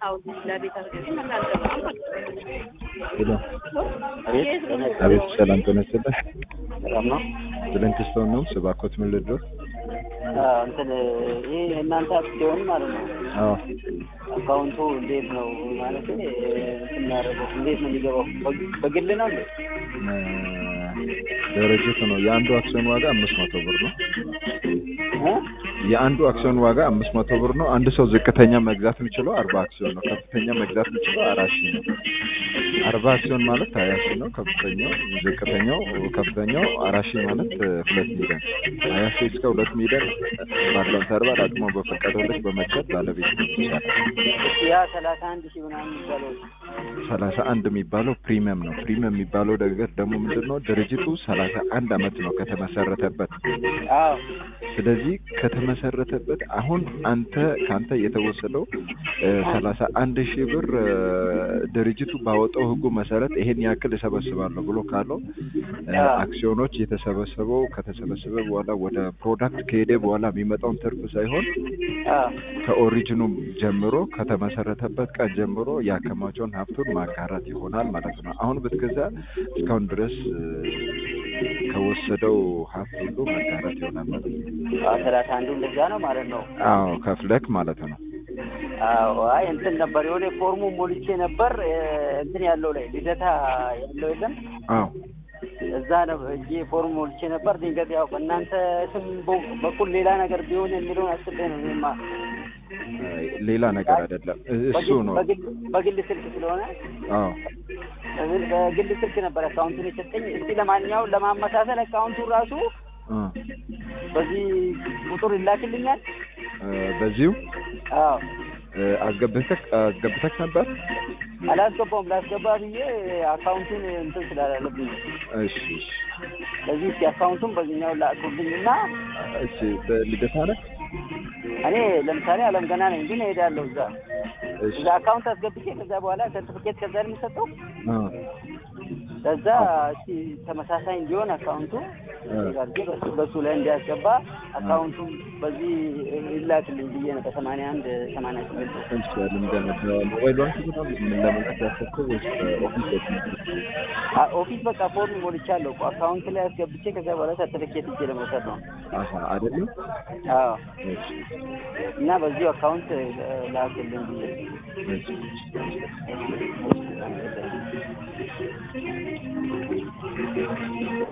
አዎ ለቤት አስገቢ መላል ሄሎ አቤት አቤት፣ ሰላም ጤና ይስጥልኝ። ሰላም ነው። ብለንትስቶን ነው ስባኮት ምን ልድረስ? አዎ፣ እንትን ይሄ የእናንተ አክሲዮን ማለት ነው። አዎ አካውንቱ እንዴት ነው ማለት እንትን የሚያደርገው እንዴት ነው የሚገባው? በግ- በግል ነው እንዴ? ድርጅት ነው። የአንዱ አክሲዮን ዋጋ አምስት መቶ ብር ነው። እ? የአንዱ አክሲዮን ዋጋ አምስት መቶ ብር ነው። አንድ ሰው ዝቅተኛ መግዛት የሚችለው አርባ አክሲዮን ነው። ከፍተኛ መግዛት የሚችለው አራት ሺህ ነው። አርባ አክሲዮን ማለት ሀያ ሺህ ነው። ከፍተኛው ዝቅተኛው ከፍተኛው አራት ሺህ ማለት እ, ሁለት ሚሊዮን ሀያ ሺህ እስከ ሁለት ሚሊዮን ባለው ተርባል አቅሞ በፈቀደው ልክ በመግዛት ባለቤት ነው ይቻላል። እሺ፣ ያ ሰላሳ አንድ ሺህ ምናምን የሚባለው ሰላሳ አንድ የሚባለው ፕሪሚየም ነው። ፕሪሚየም የሚባለው ነገር ደግሞ ምንድን ነው? ድርጅቱ ሰላሳ አንድ አመት ነው ከተመሰረተበት። አዎ ስለዚህ ከተመሰረተበት አሁን አንተ ከአንተ የተወሰደው ሰላሳ አንድ ሺህ ብር እ፣ ድርጅቱ ባወጣው ህጉ መሰረት ይሄን ያክል እሰበስባለሁ ብሎ ካለው እ፣ አዎ። አክሲዮኖች የተሰበሰበው ከተሰበሰበ በኋላ ወደ ፕሮዳክት ከሄደ በኋላ የሚመጣውን ትርፍ ሳይሆን አዎ ከኦሪጂኑ ጀምሮ ከተመሰረተበት ቀን ጀምሮ ያከማቸውን ሀብቱን ማጋራት ይሆናል ማለት ነው። አሁን ብትገዛ እስካሁን ድረስ እ፣ ከወሰደው ሀብት ሁሉ መጋራት ይሆናል ማለት ነው። አዎ፣ ሰላሳ አንዱ እንደዛ ነው ማለት ነው። አዎ ከፍለክ ማለት ነው። አዎ አይ እንትን ነበር የሆነ ፎርሙ ሞልቼ ነበር እ፣ እንትን ያለው ላይ ልደታ ያለው የለም አዎ እዛ ነው እጄ ፎርም ሞልቼ ነበር። ድንገት ያው በእናንተ ስም በ- በኩል ሌላ ነገር ቢሆን የሚለውን አስቤ ነው እኔማ አይ፣ ሌላ ነገር አይደለም እ- እሱ በግል- ነው። በግል- በግል ስልክ ስለሆነ አዎ በግል- በግል ስልክ ነበር አካውንቱን የሰጠኝ። እስቲ ለማንኛውም ለማመሳሰል አካውንቱን ራሱ እ፣ በዚህ ቁጥር ይላክልኛል። እ፣ በዚሁ አዎ እ፣ አስገብተክ አስገብተክ ነበር። አላስገባውም። ላስገባ ብዬ አካውንቱን እንትን ስላላለብኝ ነው። እሺ እሺ ለዚህ እስቲ አካውንቱን በዚህኛው ላኩልኝና እሺ በልደታ ነህ? እኔ ለምሳሌ አለም ገና ነኝ ግን እሄዳለሁ እዛ እሺ እዛ አካውንት አስገብቼ ከዛ በኋላ ሰርቲፊኬት ከዛ ነው የሚሰጠው እ፣ ከዛ እስቲ ተመሳሳይ እንዲሆን አካውንቱ እ፣ አድርጌ በሱ- በሱ ላይ እንዲያስገባ አካውንቱም በዚህ ይላክልኝ ብዬ ነው በሰማንያ አንድ ሰማንያ ስምንት እሺ ልምደነ በሞባይል ባንክ ምናምን ምን ለመላክ ያሰብከው ወይስ በኦፊስ በኩል? አ- ኦፊስ በቃ ፎርም ሞልቻለሁ እኮ አካውንት ላይ አስገብቼ ከዛ በኋላ ሰርቲፊኬት እጄ ለመውሰድ ነው። አሀ አይደለም። አዎ እሺ እና በዚሁ አካውንት እ፣ ላክልኝ ብዬ እሺ ነው።